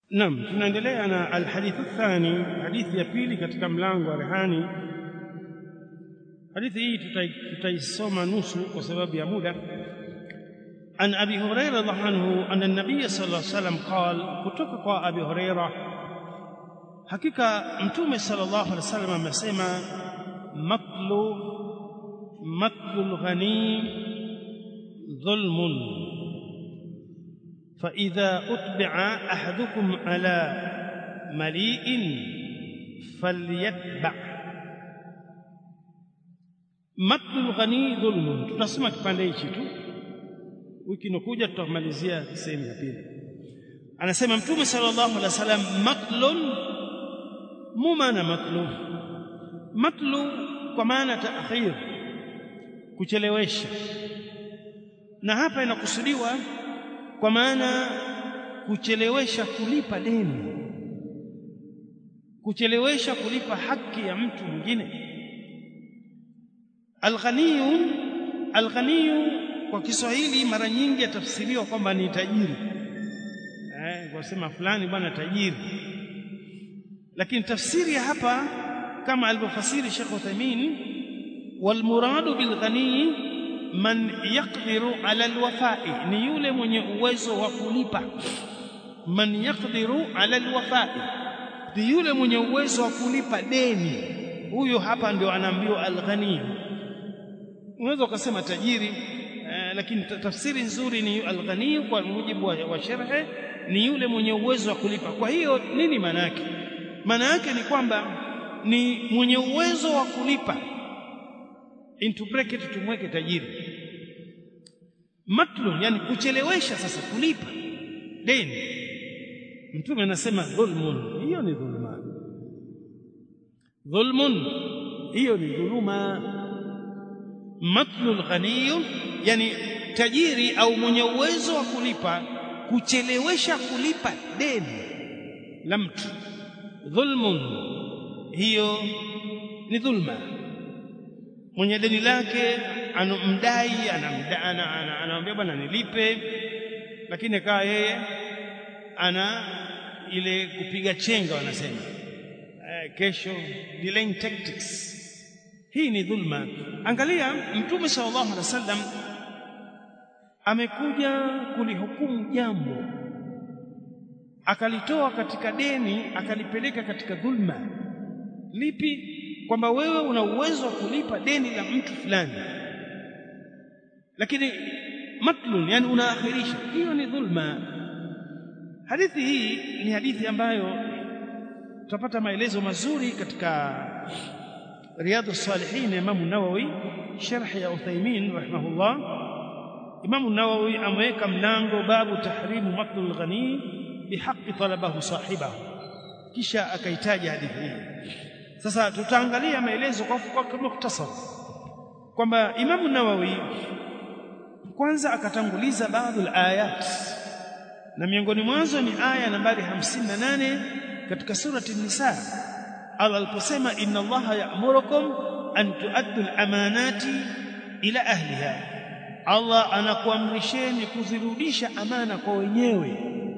Naam, tunaendelea na alhadithu thani, hadithi ya pili katika mlango wa rehani. Hadithi hii tutaisoma nusu kwa sababu ya muda. An Abi Huraira radhiallahu anhu anna an-nabiy sallallahu alayhi wasallam qala, kutoka kwa Abi Huraira, hakika Mtume sallallahu alaihi wasallam amesema, matlu matlu al-ghani dhulmun فإذا أتبع أحدكم على مليء فليتبع مقت الغني ظلم tutasoma kipande hichi tu wiki inokuja tutamalizia sehemu ya pili anasema mtume sallallahu alaihi wasallam matlun mu maana matlu matlu kwa maana taakhir kuchelewesha na hapa inakusudiwa kwa maana kuchelewesha kulipa deni kuchelewesha kulipa haki ya mtu mwingine alghaniyu alghaniyu kwa Kiswahili mara nyingi yatafsiriwa kwamba ni tajiri eh wasema fulani bwana tajiri lakini tafsiri ya hapa kama alivyofasiri Sheikh Uthaymeen walmuradu bilghani man yaqdiru ala alwafai ni yule mwenye uwezo wa kulipa man yaqdiru ala alwafai ni yule mwenye uwezo wa kulipa deni huyo hapa ndio anaambiwa alghani unaweza ukasema tajiri eh, lakini tafsiri nzuri ni alghani kwa mujibu wa, wa sharhe ni yule mwenye uwezo wa kulipa kwa hiyo nini maana yake maana yake ni kwamba ni mwenye uwezo wa kulipa into bracket tumweke tajiri matlun yani kuchelewesha sasa kulipa deni mtume anasema dhulmun hiyo ni dhulma dhulmun hiyo ni dhuluma matlul ghaniy yani tajiri au mwenye uwezo wa kulipa kuchelewesha kulipa deni la mtu dhulmun hiyo ni dhulma mwenye deni lake anamdai anamwambia bwana nilipe lakini akawa yeye ana ile kupiga chenga wanasema eh, kesho delaying tactics hii ni dhulma angalia mtume sallallahu alaihi wasallam amekuja kulihukumu jambo akalitoa katika deni akalipeleka katika dhulma lipi kwamba wewe una uwezo wa kulipa deni la mtu fulani lakini matlun yani unaakhirisha hiyo ni dhulma hadithi hii ni hadithi ambayo tutapata maelezo mazuri katika riyadu salihin Imam Nawawi sharh ya Uthaymeen rahimahullah Imam Nawawi ameweka mlango babu tahrimu matlul ghani bihaqqi talabahu sahibahu kisha akaitaja hadithi hii sasa tutaangalia maelezo kwa kwa mukhtasar kwamba Imam Nawawi kwanza akatanguliza baadhi ayat na miongoni mwanzo ni aya nambari 58 katika surati Nisa Allah aliposema inna Allaha ya'murukum an tu'addu al-amanati ila ahliha Allah anakuamrisheni kuzirudisha amana kwa wenyewe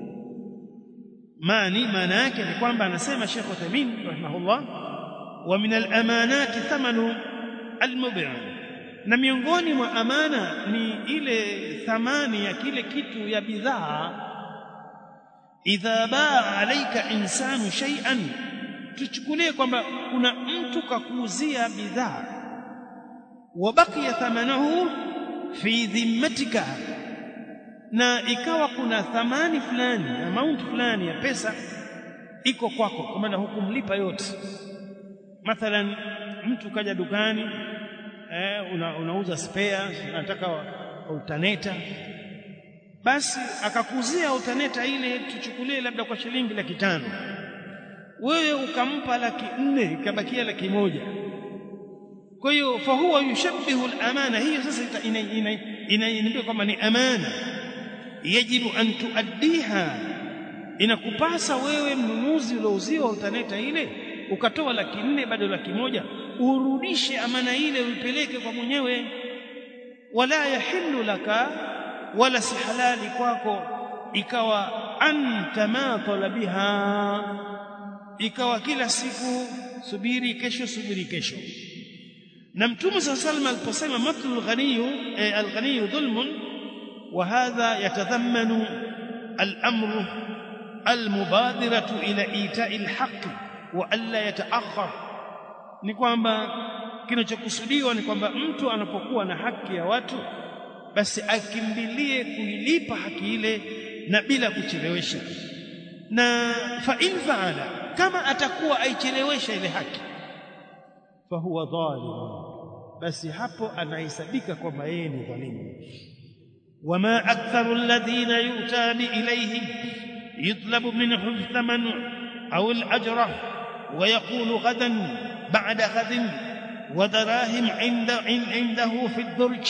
mani maana yake ni kwamba anasema Sheikh Uthaymeen rahimahullah wa min al-amanati thamanu al-mub'i na miongoni mwa amana ni ile thamani ya kile kitu ya bidhaa idha baa alaika insanu shay'an tuchukulie kwamba kuna mtu kakuuzia bidhaa wabakia thamanahu fi dhimmatika na ikawa kuna thamani fulani amount fulani ya pesa iko kwako kwa maana hukumlipa yote mathalan mtu kaja dukani eh, una, unauza spare unataka alternator basi akakuzia alternator ile tuchukulie labda kwa shilingi laki tano wewe ukampa laki nne ikabakia laki moja kwa hiyo fa huwa yushabbihu al-amana hiyo sasa inaambia kwamba ni amana yajibu an tuaddiha inakupasa wewe mnunuzi uliouziwa alternator ile ukatoa laki nne bado laki moja urudishe amana ile uipeleke kwa mwenyewe wala yahillu laka wala si halali kwako ikawa an tamathala biha ikawa kila siku subiri kesho subiri kesho na mtume صلى الله عليه وسلم aliposema matlul ghaniyu eh, al-ghaniyu dhulmun wa hadha yatadhammanu al-amru al-mubadiratu ila ita'i al-haqq wa alla yata'akhkhar ni kwamba kinachokusudiwa ni kwamba mtu anapokuwa na haki ya watu basi akimbilie kuilipa haki ile na bila kuchelewesha na fa in faala kama atakuwa aichelewesha ile haki fa huwa dhalim basi hapo anahesabika kwamba yeye ni dhalimu wama aktharu alladhina yutani ilayhim yutlabu minhum thaman au al-ajra wa yaqulu ghadan ba'da ghadin wa darahim 'inda 'indahu fi ad-durj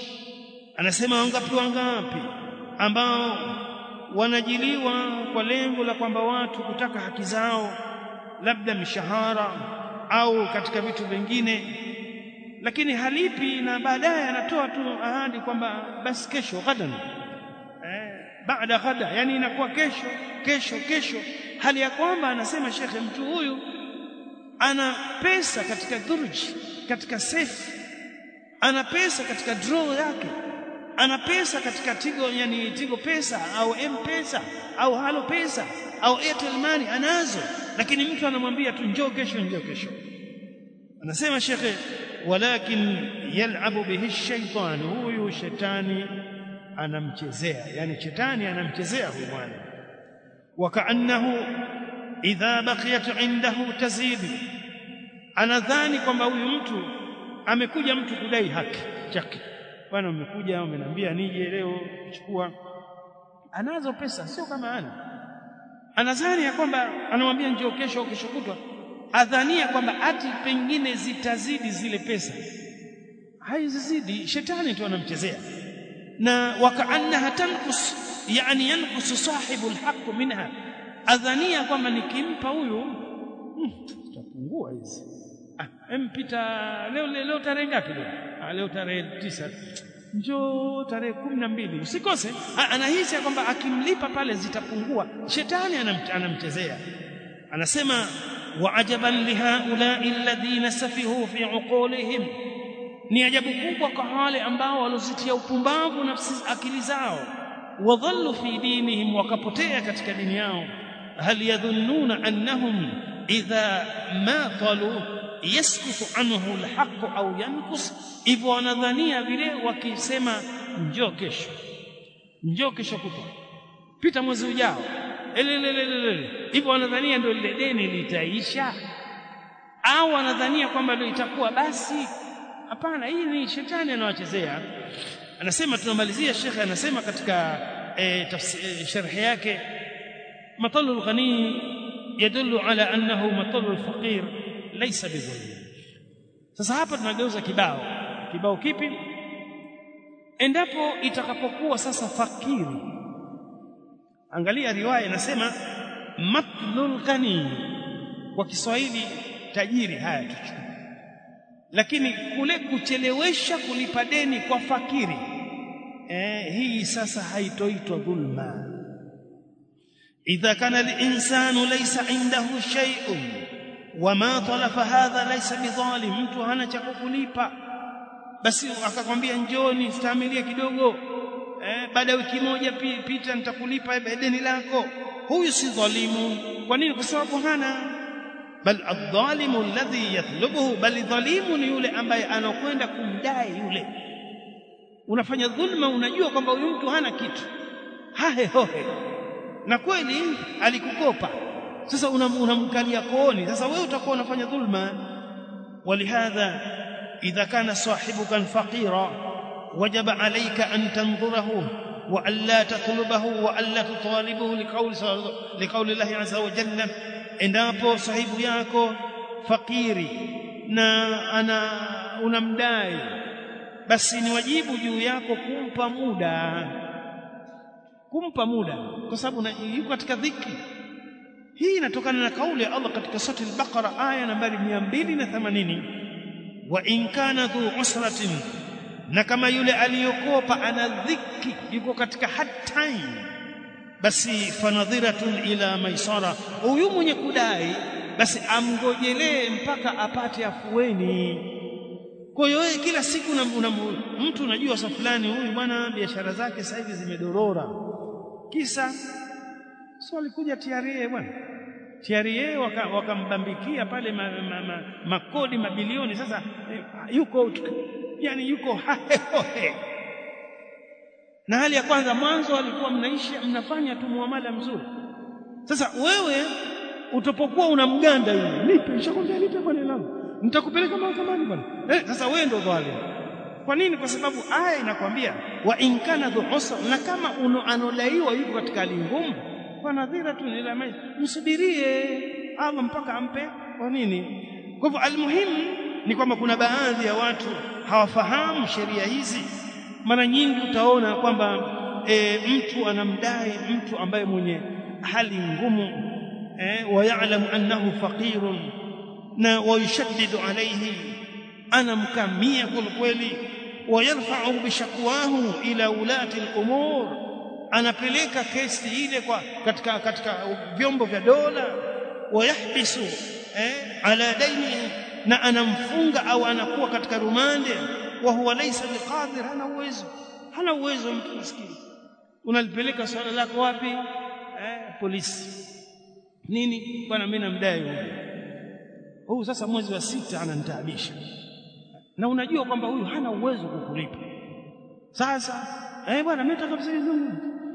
anasema wangapi wangapi ambao wanajiliwa kwa lengo la kwamba watu kutaka haki zao labda mishahara au katika vitu vingine lakini halipi na baadaye anatoa tu ahadi kwamba basi kesho ghadan eh, baada ghada yani inakuwa kesho kesho kesho hali ya kwamba anasema shekhe mtu huyu ana pesa katika dhurji katika safe ana pesa katika draw yake ana pesa katika tigo yani tigo pesa au m-pesa au halo pesa au airtel money anazo lakini mtu anamwambia tu njoo kesho njoo kesho anasema shekhe walakin yal'abu bihi shaytan huyu shetani anamchezea yani shetani anamchezea huyu bwana wakaannahu idha baqiyat indahu tazid anadhani kwamba huyu mtu amekuja mtu kudai haki chake bwana umekuja umeniambia nije leo kuchukua anazo pesa sio kama ana anadhani ya kwamba anamwambia njoo kesho au kesho kutwa adhania kwamba ati pengine zitazidi zile pesa haizizidi shetani tu anamchezea na wakaannaha tankus yani yankusu sahibu alhaq minha adhania kwamba nikimpa huyu tutapungua hmm, hizi ah mpita leo leo, leo tarehe ngapi leo ah, leo tarehe tisa njoo tarehe kumi na mbili usikose anahisi kwamba akimlipa pale zitapungua shetani anamchezea anasema وعجبا لهؤلاء الذين سفهوا في عقولهم ni ajabu kubwa kwa wale ambao walozitia upumbavu nafsi akili zao wadhallu fi dinihim wakapotea katika dini yao hal yadhunnuna annahum idha ma qalu yaskutu anhu alhaq au yankus hivyo wanadhania vile wakisema njoo kesho njoo kesho kutwa pita mwezi ujao elelelelele hivyo wanadhania ndio lile deni litaisha au wanadhania kwamba ndio itakuwa basi hapana hii ni shetani anawachezea anasema tunamalizia shekhe anasema katika e, tafsiri sharhi yake matalul ghani yadullu ala annahu matalul faqir laysa bidhulm sasa hapa tunageuza kibao kibao kipi endapo itakapokuwa sasa fakiri angalia riwaya inasema matlul ghani kwa Kiswahili tajiri haya tuchukue lakini kule kuchelewesha kulipa deni kwa fakiri eh, hii sasa haitoitwa dhulma idha kana al-insanu laysa indahu shay'un wama talafa hadha laysa bidhalim mtu hana cha kukulipa basi akakwambia njoni stamilia kidogo eh, baada ya wiki moja pita nitakulipa deni lako huyu si dhalimu kwa nini kwa sababu hana bal adh-dhalimu alladhi yatlubuhu bal dhalimu ni yule ambaye anakwenda kumdai yule unafanya dhulma unajua kwamba huyu mtu hana kitu hahe hohe na kweli alikukopa sasa unamkalia kooni sasa wewe utakuwa unafanya dhulma walihadha idha kana sahibuka faqira wajaba alayka an tanzurahu wa alla tatlubahu wa alla tutalibuhu liqawli liqawli Allah azza wa jalla endapo sahibu yako fakiri na ana unamdai basi ni wajibu juu yako kumpa muda kumpa muda kwa sababu yuko katika dhiki hii inatokana na kauli ya Allah katika sura al-Baqara aya nambari 280 wa in kana dhu usratin na kama yule aliyokopa ana dhiki yuko katika hard time basi fanadhiratun ila maisara huyu mwenye kudai basi amgojelee mpaka apate afueni kwa hiyo wewe kila siku una, una, mtu unajua sa fulani huyu bwana biashara zake sasa hivi zimedorora kisa sio alikuja TRA bwana TRA wakambambikia waka pale ma, ma, ma, makodi mabilioni sasa yuko yani yuko hahehohe na hali ya kwanza mwanzo alikuwa mnaishi mnafanya tu muamala mzuri sasa wewe utapokuwa unamganda yule nipe nishakwambia nipe bwana langu nitakupeleka mahakamani bwana eh sasa wewe ndio dhalim kwa nini kwa sababu aya inakwambia wa in kana dhu usra na kama uno anolaiwa yuko katika hali ngumu kwa nadhira tu ila maisha msubirie Allah mpaka ampe kwa nini kwa hivyo almuhimu ni kwamba kuna baadhi ya watu hawafahamu sheria hizi mara nyingi utaona kwamba e, mtu anamdai mtu ambaye mwenye hali ngumu eh, wayalamu annahu faqirun na wayushaddidu alayhi anamkamia kweli wayarfa'u bishakwahu ila ulati al-umur anapeleka kesi ile kwa katika katika vyombo vya dola wayahbisu eh, ala daini na anamfunga au anakuwa katika rumande wa huwa laysa biqadir hana uwezo hana uwezo mtu maskini unalipeleka swala lako wapi eh, polisi nini bwana mimi namdai huyu huyu sasa mwezi wa sita ananitaabisha na unajua kwamba huyu hana uwezo kukulipa sasa eh bwana mimi nataka msaidizi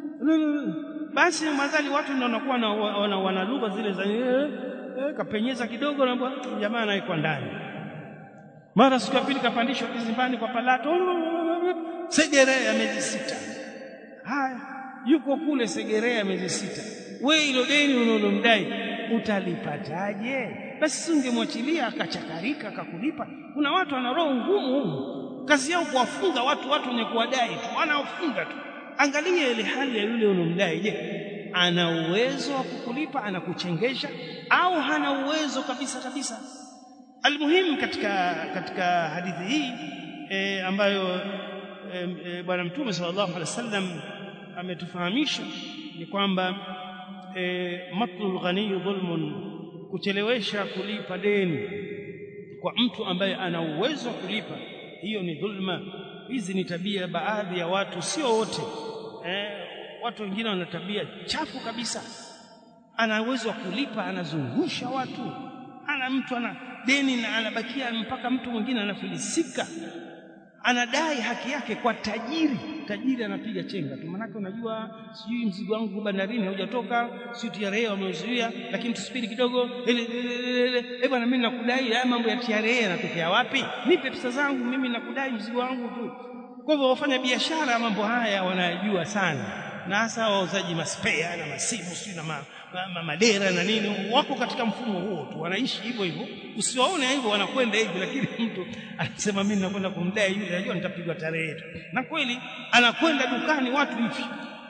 basi madhali watu ndio wanakuwa na wana, wana lugha zile za eh, eh, kapenyeza kidogo na jamaa anaikwa ndani mara siku ya pili kapandishwa kizimbani kwa palato segerea miezi sita haya yuko kule segerea miezi sita we ilo deni unalomdai utalipataje basi ungemwachilia akachakarika akakulipa kuna watu wana roho ngumu kazi yao kuwafunga watu watu wenye kuwadai tu wanaofunga tu angalia ile hali ya yule unomdai je ana uwezo wa kukulipa anakuchengesha au hana uwezo kabisa kabisa almuhimu katika katika hadithi hii e, ambayo e, e, bwana mtume sallallahu alaihi wasallam ametufahamisha ni kwamba e, matlul ghani dhulmun kuchelewesha kulipa deni kwa mtu ambaye ana uwezo wa kulipa hiyo ni dhulma hizi ni tabia baadhi ya watu sio wote eh, watu wengine wana tabia chafu kabisa ana uwezo wa kulipa anazungusha watu ana mtu ana deni na anabakia mpaka mtu mwingine anafilisika anadai haki yake kwa tajiri tajiri anapiga chenga tu manake unajua sijui mzigo wangu bandarini haujatoka sio TRA wameuzuia lakini tusubiri kidogo eh bwana mimi nakudai haya mambo ya TRA yanatokea wapi nipe pesa zangu mimi nakudai mzigo wangu tu kwa hivyo wafanya biashara mambo haya wanayajua sana na hasa wauzaji maspea na masimu sio na ma, ma, ma, madera na nini wako katika mfumo huo tu wanaishi hivyo hivyo usiwaone hivyo wanakwenda hivi lakini mtu anasema mimi nakwenda kumdai yule najua nitapigwa tarehe tu na kweli anakwenda dukani watu hivi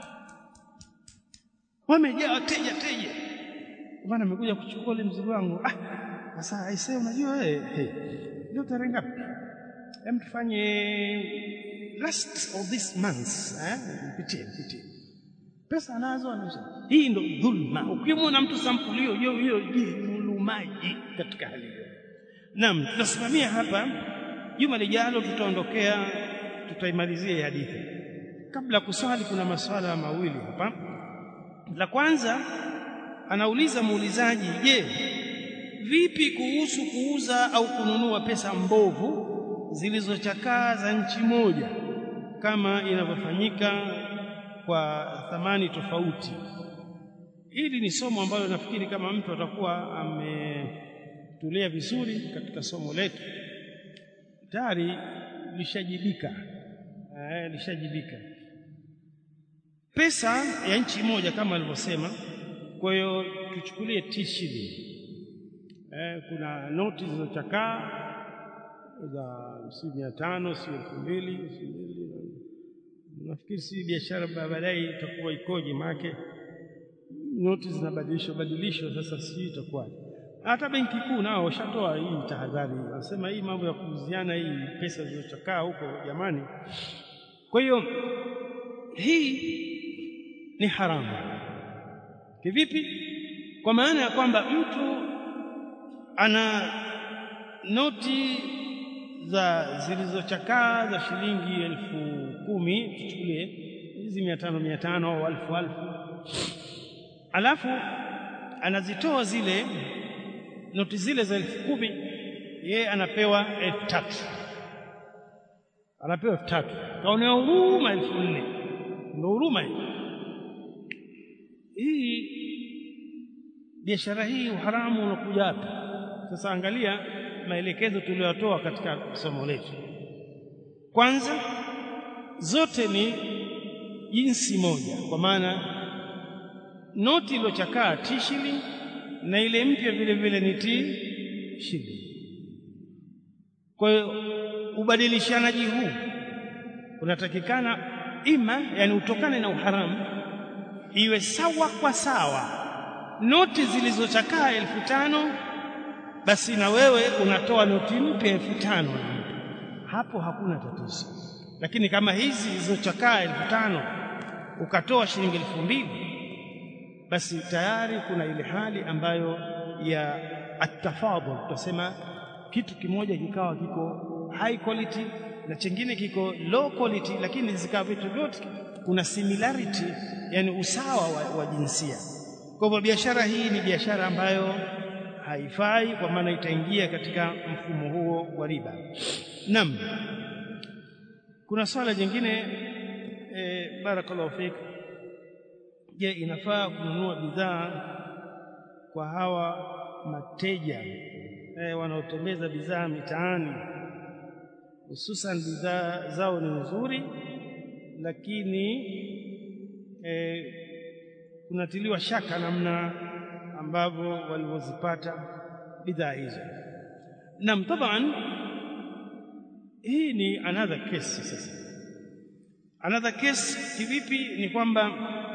wamejaa wateja teja bwana amekuja kuchukua ile mzigo wangu ah sasa aisee unajua wewe hey, leo tarehe ngapi hem tufanye last of this month eh mpitie mpitie pesa anazo anazo hii ndo dhulma ukimwona mtu sampuli hiyo hiyo hiyo dhulumaji katika hali hiyo naam tunasimamia hapa juma lijalo tutaondokea tutaimalizia hadithi kabla kuswali kuna maswala mawili hapa la kwanza anauliza muulizaji je vipi kuhusu kuuza au kununua pesa mbovu zilizochakaa za nchi moja kama inavyofanyika kwa thamani tofauti hili ni somo ambalo nafikiri kama mtu atakuwa ametulia vizuri katika somo letu tayari lishajibika eh, lishajibika pesa ya nchi moja kama alivyosema kwa hiyo tuchukulie t-shilling eh, kuna noti zilizochakaa za si mia tano si elfu mbili si mbili nafikiri si biashara baadaye itakuwa ikoje maake noti zinabadilishwa badilishwa sasa si itakuwaje hata benki kuu nao washatoa hii tahadhari wanasema hii mambo ya kuuziana hii pesa zilizochakaa huko jamani kwa hiyo hii ni haramu kivipi kwa maana ya kwamba mtu ana noti za zilizochakaa za shilingi elfu kumi tuchukulie hizi mia tano mia tano au alfu alfu alafu anazitoa zile noti zile za elfu kumi yeye anapewa elfu tatu anapewa elfu tatu kaonea huruma elfu nne ndo huruma hii hii biashara hii uharamu unakuja hapa sasa angalia maelekezo tuliyotoa katika somo letu kwanza zote ni jinsi moja kwa maana noti iliyochakaa t shilling na ile mpya vile vile ni t shilling kwa hiyo ubadilishanaji huu unatakikana ima yani utokane na uharamu iwe sawa kwa sawa noti zilizochakaa elfu tano basi na wewe unatoa noti mpya elfu tano hapo hakuna tatizo lakini kama hizi zilizochakaa elfu tano ukatoa shilingi elfu mbili basi tayari kuna ile hali ambayo ya atafadhul tutasema kitu kimoja kikawa kiko high quality na chingine kiko low quality lakini zikawa vitu vyote kuna similarity yani usawa wa, wa jinsia kwa hivyo biashara hii ni biashara ambayo haifai kwa maana itaingia katika mfumo huo wa riba naam kuna swala jingine e, barakallahu fik je inafaa kununua bidhaa kwa hawa mateja e, wanaotembeza bidhaa mitaani hususan bidhaa zao ni nzuri lakini e, kunatiliwa shaka namna ambavyo walivyozipata bidhaa hizo nam taban hii ni another case sasa another case kivipi ni kwamba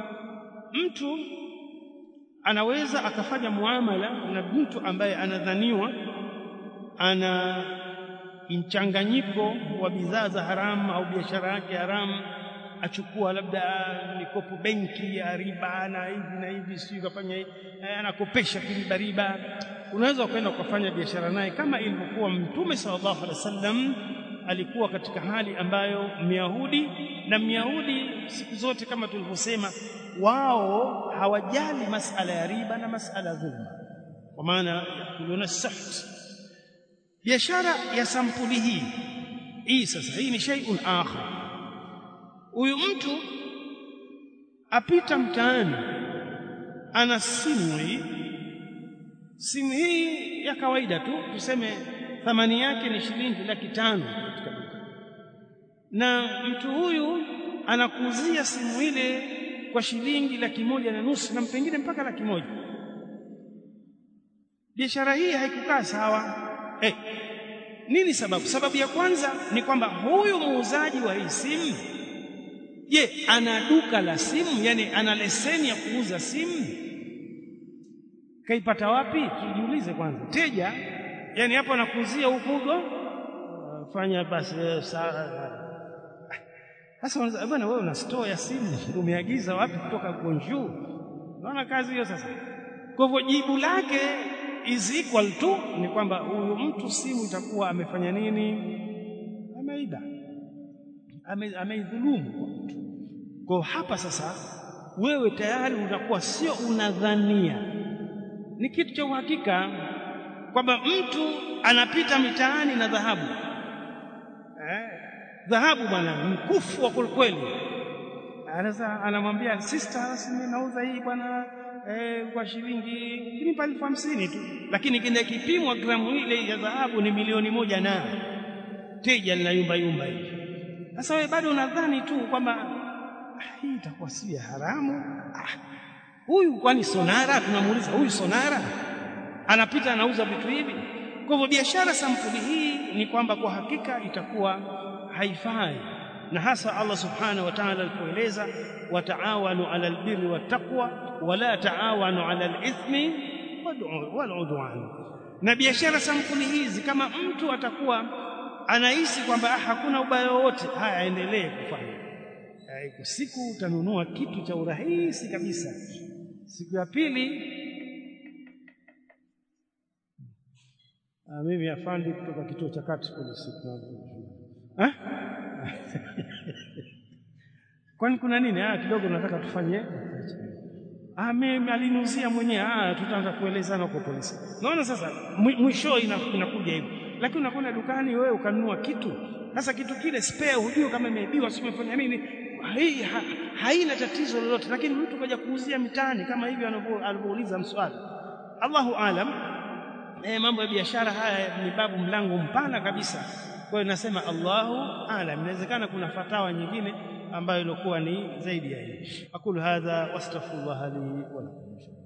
mtu anaweza akafanya muamala na mtu ambaye anadhaniwa ana mchanganyiko wa bidhaa za haramu au biashara yake haramu achukua labda mikopo benki ya riba na hivi na hivi sio kafanya anakopesha kiriba riba unaweza kwenda ukafanya biashara naye kama ilivyokuwa mtume sallallahu alaihi wasallam alikuwa katika hali ambayo myahudi na myahudi siku zote kama tulivyosema wao hawajali masala ya riba na masala ya dhulma kwa maana yakuluna saht biashara ya sampuli hii hii sasa hii ni shay'un akhar huyu mtu apita mtaani ana simu hii simu hii ya kawaida tu tuseme thamani yake ni shilingi laki tano katika duka na mtu huyu anakuuzia simu ile kwa shilingi laki moja na nusu na pengine mpaka laki moja biashara hii haikukaa sawa hey, nini sababu sababu ya kwanza ni kwamba huyu muuzaji wa hii simu je ana duka la simu yani ana leseni ya kuuza simu kaipata wapi tujiulize kwanza teja yani hapo anakuuzia hukugo fanya basi sasa bwana wewe una store ya simu umeagiza wapi kutoka Gonju unaona kazi hiyo sasa kwa hivyo jibu lake is equal to ni kwamba huyu mtu simu itakuwa amefanya nini ameiba ameidhulumu kwa mtu kwa hapa sasa wewe tayari utakuwa sio unadhania ni kitu cha uhakika kwamba mtu anapita mitaani na dhahabu eh, dhahabu bwana mkufu wa kweli anaweza anamwambia sister mimi nauza hii bwana eh, kwa shilingi kinipa elfu hamsini tu lakini kile kipimwa gramu ile ya dhahabu ni milioni moja na teja linayumba yumba hivi sasa wewe bado unadhani tu kwamba ah, hii itakuwa si ya haramu huyu ah, kwani sonara tunamuuliza huyu sonara anapita anauza vitu hivi kwa hivyo biashara sampuli hii ni kwamba kwa hakika itakuwa haifai na hasa Allah subhanahu wa ta'ala alipoeleza wataawanu ala albirri wattaqwa wala taawanu ala alithmi waludwan na biashara sampuli hizi kama mtu atakuwa anahisi kwamba ah, hakuna ubaya wowote haya aendelee kufanya siku utanunua kitu cha urahisi kabisa siku ya pili ah, mimi afandi kutoka kituo cha kati polisi eh kwani kuna nini ah kidogo nataka tufanye ah mimi alinuzia mwenyewe ah tutaanza kuelezana kwa polisi naona sasa mwisho inakuja hivyo lakini unakwenda dukani wewe ukanunua kitu sasa kitu kile spare hujui kama imeibiwa si umefanya nini hii ha, haina tatizo lolote lakini mtu kaja kuuzia mitaani kama hivi alivyouliza mswali Allahu alam eh, mambo ya biashara haya ni babu mlango mpana kabisa kwa hiyo nasema Allahu alam inawezekana kuna fatawa nyingine ambayo ilikuwa ni zaidi ya hii aqulu hadha wastaghfirullah li wa lakum